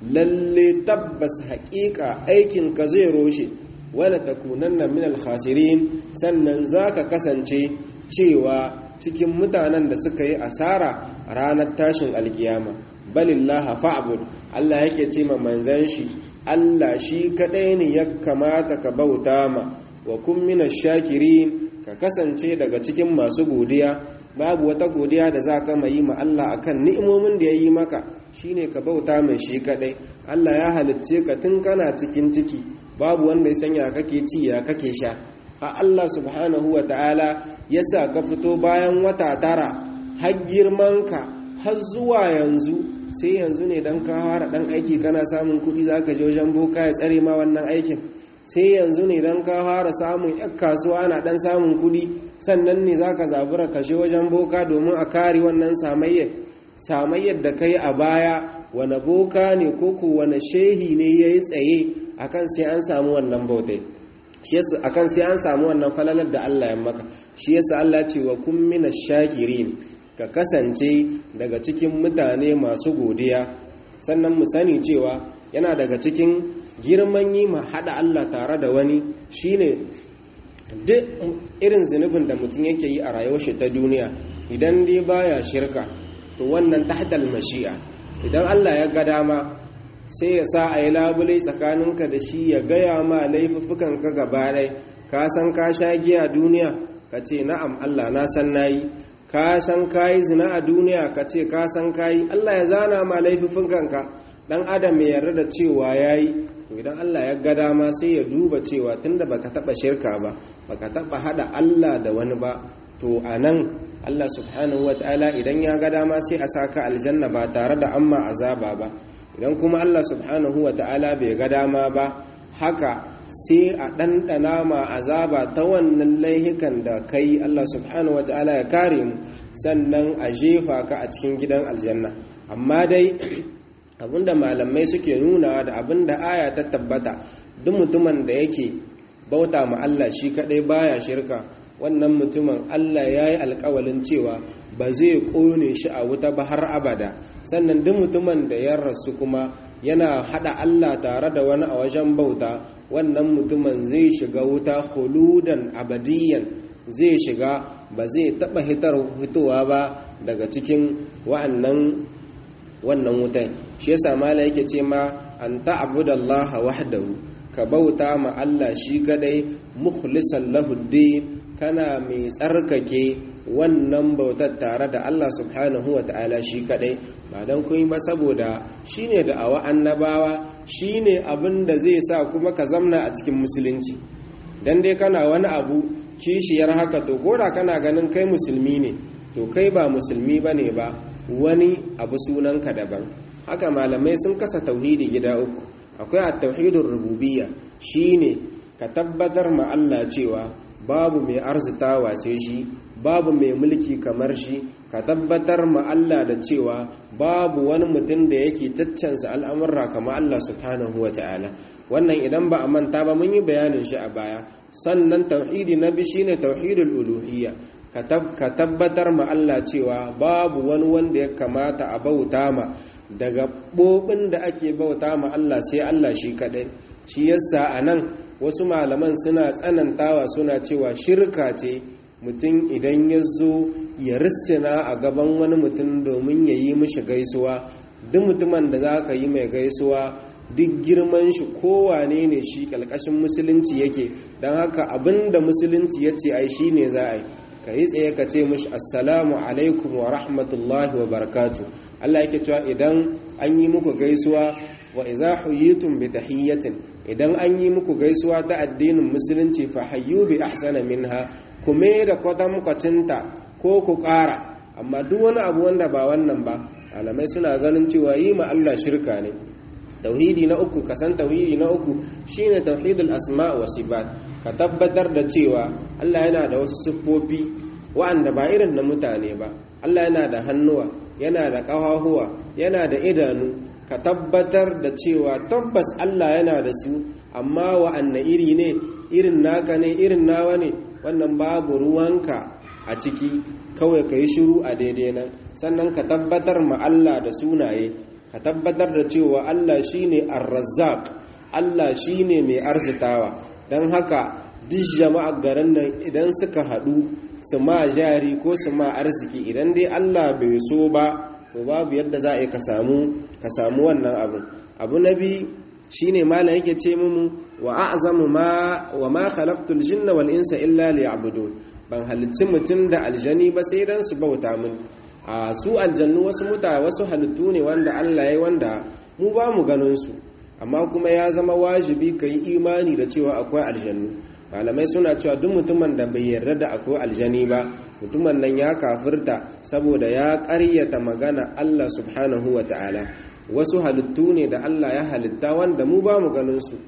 Speaker 1: lalle tabbas haƙiƙa aikin ka zai roshe wala takunanna min al-khasirin sannan zaka kasance cewa cikin mutanen da suka yi asara ranar tashin alkiyama balillaha fa'bud Allah yake ce ma manzan shi Allah shi kadai ne ya kamata ka bauta ma wa kun minash shakirin ka kasance daga cikin masu godiya babu wata godiya da za ka mai ma Allah akan ni'imomin da ya yi maka shine ka bauta mai shi kadai Allah ya halicce ka tun kana cikin ciki babu wanda ya sanya kake ci ya kake sha a Allah subhanahu wa ta'ala ya sa ka fito bayan wata tara har girmanka har zuwa yanzu sai yanzu ne dan ka fara dan aiki kana samun kuɗi za ka je wajen boka ya tsare ma wannan aikin sai yanzu ne dan ka fara samun yan kasuwa ana dan samun kuɗi sannan ne za ka zabura kashe wajen boka domin a kare wannan samayyar samayyar da kai a baya wane boka ne ko ko wane shehi ne ya yi tsaye akan sai an samu wannan bautai akan sai an samu wannan falalar da Allah ya maka shi yasa Allah ce wa kun mina shakirin ka kasance daga cikin mutane masu godiya sannan mu sani cewa yana daga cikin girman yi ma hada Allah tare da wani shine duk irin zunubin da mutum yake yi a rayuwar shi ta duniya idan dai baya shirka to wannan tahtal mashi'a idan Allah ya ga dama sai ya sa a yi labule tsakaninka da shi ya gaya ma laifuffukanka gaba ɗai ka san ka sha giya duniya ka ce na'am Allah na san nayi ka san ka yi zina a duniya ka ce ka san ka yi Allah ya zana ma laifuffukanka dan adam ya yarda da cewa yayi to idan Allah ya ga dama sai ya duba cewa tunda baka taba shirka ba baka taba hada Allah da wani ba to anan Allah subhanahu wataala idan ya ga dama sai a saka aljanna ba tare da amma azaba ba idan kuma Allah subhanahu wataala bai ga dama ba haka sai a ɗanɗana ma azaba ta wannan laihikan da kai Allah subhanahu wataala ya kare mu sannan a jefa ka a cikin gidan aljanna amma dai abinda malamai suke nuna da abinda aya ta tabbata duk mutumin da yake bauta ma Allah shi kadai baya shirka wannan mutumin Allah ya yi alkawalin cewa ba zai kone shi a wuta ba har abada sannan duk mutumin da ya rasu kuma yana hada Allah tare da wani a wajen bauta wannan mutumin zai shiga wuta huludan abadiyan zai shiga ba zai taba hitowa ba daga cikin wa'annan wannan wutan shi yasa mala yake ce ma an ta'budallaha wahdahu ka bauta ma Allah shi kadai mukhlisan lahu din kana mai tsarkake wannan bautar tare da Allah subhanahu wa ta'ala shi kadai ba don kun ba saboda shine da awa annabawa shine abin da zai sa kuma ka zamna a cikin musulunci dan dai kana wani abu kishiyar haka to koda kana ganin kai musulmi ne to kai ba musulmi bane ba wani abu sunanka daban haka malamai sun kasa tauhidi gida uku akwai at-tauhidur rububiyya shine ka tabbatar ma Allah cewa babu mai arzitawa sai shi babu mai mulki kamar shi ka tabbatar ma Allah da cewa babu wani mutum da yake caccansa al'amurra kamar Allah subhanahu wa ta'ala wannan idan ba a manta ba mun yi bayanin shi a baya sannan tauhidi na bi shine tauhidul uluhiyya ka tabbatar ma Allah cewa babu wani wanda ya kamata a bauta ma daga ɓoɓin da ake bauta ma Allah sai Allah shi kaɗai shi yasa a nan wasu malaman suna tsanantawa suna cewa shirka ce mutum idan ya zo ya rissina a gaban wani mutum domin ya yi mishi gaisuwa duk mutumin da za ka yi mai gaisuwa duk girman shi kowane ne shi ƙalƙashin musulunci yake don haka abin da musulunci ya ce ai shi ne za a yi ka yi tsaye ka ce mishi assalamu alaikum wa rahmatullahi wa barakatu Allah yake cewa idan an yi muku gaisuwa wa iza huyitum bi tahiyyatin idan an yi muku gaisuwa ta addinin musulunci fa hayyu bi ahsana minha kuma da kwatam kwacinta ko ku ƙara amma duk wani abu wanda ba wannan ba malamai suna ganin cewa yi ma Allah shirka ne tauhidi na uku kasan tauhidi na uku shine tauhidul asma wa sifat ka tabbatar da cewa Allah yana da wasu siffofi wa'anda ba irin na mutane ba Allah yana da hannuwa yana da ƙafafuwa yana da idanu ka tabbatar da cewa tabbas Allah yana da su amma wa'anne iri ne irin naka ne irin nawa ne wannan babu ruwanka a ciki kawai ka yi shiru a daidai nan sannan ka tabbatar ma Allah da sunaye ka tabbatar da cewa Allah shine ar-razzaq Allah shine mai arzitawa don haka duk jama'ar garin nan idan suka haɗu su ma jari ko su ma arziki idan dai Allah bai so ba to babu yadda za a yi ka samu ka samu wannan abu abu na bi shine malam yake ce mu wa a'zamu ma wa ma khalaqtul jinna wal insa illa liya'budun ban halicci mutum da aljani ba sai dan su bauta min a su aljannu wasu muta wasu halittu ne wanda Allah ya wanda mu ba mu ganin su amma kuma ya zama wajibi ka yi imani da cewa akwai aljannu malamai suna cewa duk mutumin da bai yarda da akwai aljani ba mutumin nan ya kafirta saboda ya ƙaryata magana Allah subhanahu wa ta'ala wasu halittu ne da Allah ya halitta wanda mu ba mu ganin su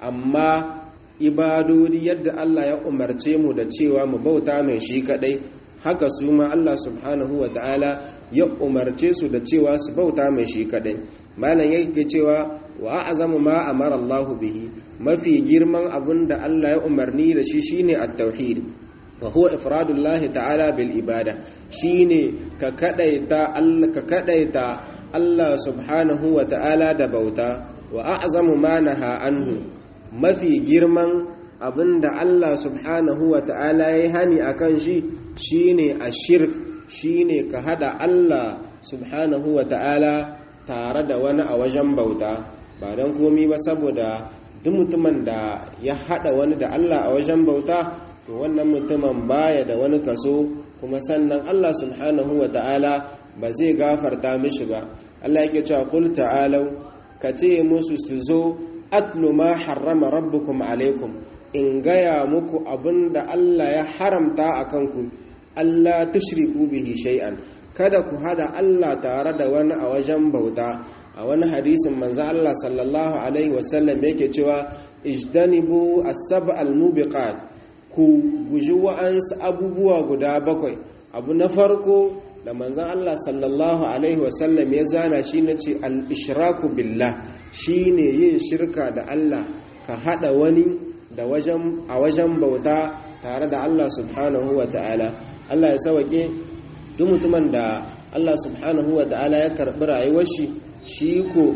Speaker 1: amma ibadodi yadda Allah ya umarce mu da cewa mu bauta mai shi kadai haka su ma Allah subhanahu wa ta'ala ya umarce su da cewa su bauta mai shi kadai malam yake cewa wa azamu ma amara Allah bihi mafi girman abin da Allah ya umarni da shi shine at-tauhid wa huwa ifradullahi ta'ala bil ibada shine ka kadaita Allah ka kadaita Allah subhanahu wa ta'ala da bauta wa a'zamu ma naha anhu mafi girman abinda Allah subhanahu wa ta'ala ya hani akan shi shine ashirk shine ka hada Allah subhanahu wa ta'ala tare da wani a wajen bauta ba don komi ba saboda duk mutumin da ya hada wani da Allah a wajen bauta to wannan mutumin baya da wani kaso kuma sannan Allah subhanahu wa ta'ala ba zai gafarta mishi ba Allah yake cewa qul ta'alu ka ce musu su zo atlu ma harrama rabbukum alaikum in gaya muku abinda Allah ya haramta a kanku Allah tushriku bihi shay'an kada ku hada Allah tare da wani a wajen bauta a wani hadisin manzo Allah sallallahu alaihi wasallam yake cewa ijdanibu as-sab' al-mubiqat ku guji wa'ansu abubuwa guda bakwai abu na farko da manzon Allah sallallahu alaihi wasallam ya zana shi na ce al-ishraku billah shine yin shirka da Allah ka hada wani da wajen a wajen bauta tare da Allah subhanahu wa ta'ala Allah ya sauke duk mutumin da Allah subhanahu wa ta'ala ya karbi rayuwar shi shi ko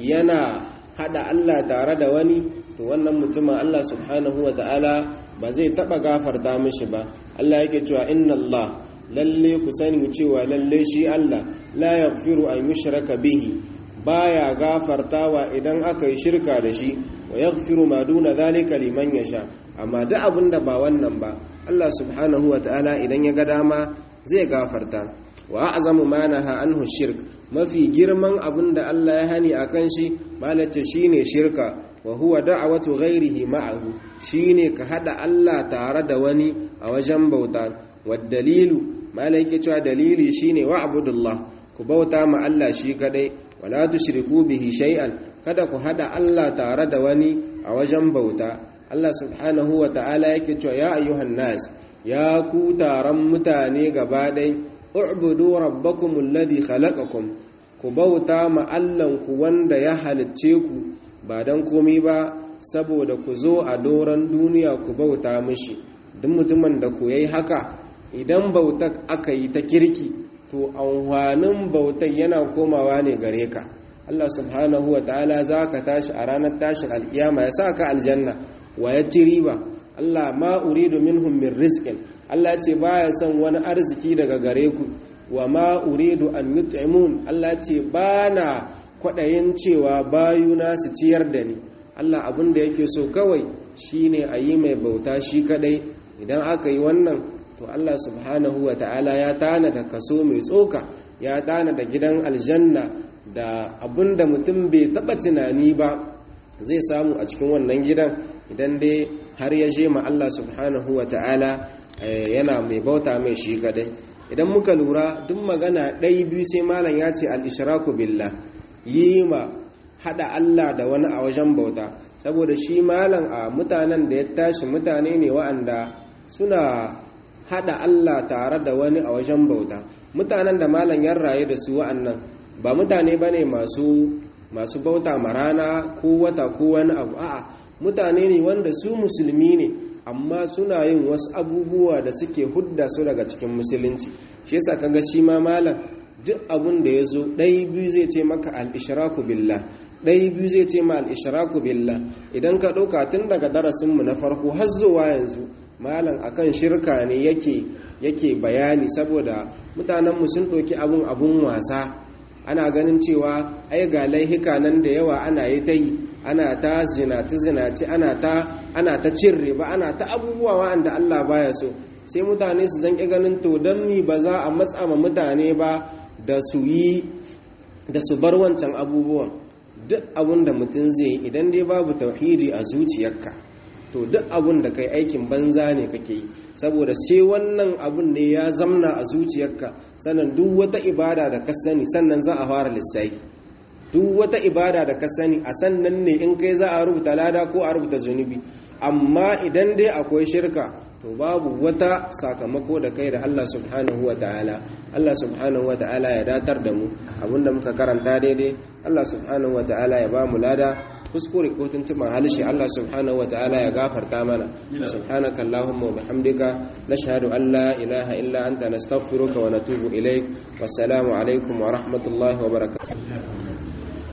Speaker 1: yana hada Allah tare da wani to wannan mutumin Allah subhanahu wa ta'ala ba zai taba gafarta mishi ba Allah yake cewa inna Allah lalle ku sani cewa lalle shi Allah la yaghfiru an yushraka bihi baya gafartawa idan aka yi shirka da shi wa yaghfiru ma duna zalika liman yasha amma duk abinda ba wannan ba Allah subhanahu wa ta'ala idan ya ga dama zai gafarta wa a'zamu ma naha anhu shirk mafi girman abinda Allah ya hani akan shi malace shine shirka wa huwa da'watu ghairihi ma'ahu shine ka hada Allah tare da wani a wajen bauta wad dalilu malai yake cewa dalili shine wa'budullah ku bauta ma Allah shi kadai wala tushriku bihi shay'an kada ku hada Allah tare da wani a wajen bauta Allah subhanahu wa ta'ala yake cewa ya ayyuhan nas ya ku taron mutane gaba ɗai u'budu rabbakum alladhi khalaqakum ku bauta ma ku wanda ya halicce ku ba dan komai ba saboda ku zo a doron duniya ku bauta mishi duk mutumin da ku yayi haka idan bautar aka yi ta kirki to amfanin bautar yana komawa ne gare ka Allah subhanahu wa ta'ala za ka tashi a ranar tashin alkiyama ya sa ka aljanna wa ya ci riba Allah ma uridu minhum min rizqin Allah ce baya son wani arziki daga gare ku wa ma uridu an yut'imun Allah ce bana kwadayin cewa bayuna su ciyar da ni Allah abin da yake so kawai shine a yi mai bauta shi kadai idan aka yi wannan to Allah subhanahu wa ta'ala ya tana da kaso mai tsoka ya tana da gidan aljanna da abin da mutum bai taba tunani ba zai samu a cikin wannan gidan idan dai har ya je ma Allah subhanahu wa ta'ala yana mai bauta mai shi kadai idan muka lura duk magana ɗai biyu sai malam ya ce al-ishraku billah yi ma hada Allah da wani a wajen bauta saboda shi malam a mutanen da ya tashi mutane ne wa'anda suna hada Allah tare da wani a wajen bauta mutanen da malam ya raye da su wa'annan ba mutane bane masu masu bauta marana ko wata ko wani abu a'a mutane ne wanda su musulmi ne amma suna yin wasu abubuwa da suke hudda su daga cikin musulunci shi yasa kaga shi ma malam duk abun da ya zo ɗai biyu zai ce maka al-ishraku billah ɗai biyu zai ce ma al-ishraku billah idan ka ɗauka tun daga darasinmu na farko har zuwa yanzu malam akan shirka ne yake yake bayani saboda mutanenmu sun ɗauki abun abun wasa ana ganin cewa ai ga laihika nan da yawa ana yi ta yi ana ta zinaci zinaci ana ta ana ta cin riba ana ta abubuwa wa'anda Allah baya so sai mutane su zanki ganin to dan mi ba za a matsa ma mutane ba da su yi da su bar wancan abubuwan duk abun da mutum zai yi idan dai babu tauhidi a zuciyarka to duk abun da kai aikin banza ne kake yi saboda sai wannan abun ne ya zamna a zuciyarka sannan duk wata ibada da ka sani sannan za a fara lissafi duk wata ibada da ka sani a sannan ne in kai za a rubuta lada ko a rubuta zunubi amma idan dai akwai shirka to babu wata sakamako da kai da Allah subhanahu wa ta'ala Allah subhanahu wa ta'ala ya datar da mu abinda muka karanta daidai Allah subhanahu wa ta'ala ya ba mu lada kuskure ko tuntuban halishi Allah subhanahu wa ta'ala ya gafarta mana subhanaka allahumma wa bihamdika nashhadu an la ilaha illa anta nastaghfiruka wa natubu ilaik wassalamu alaikum wa rahmatullahi wa barakatuh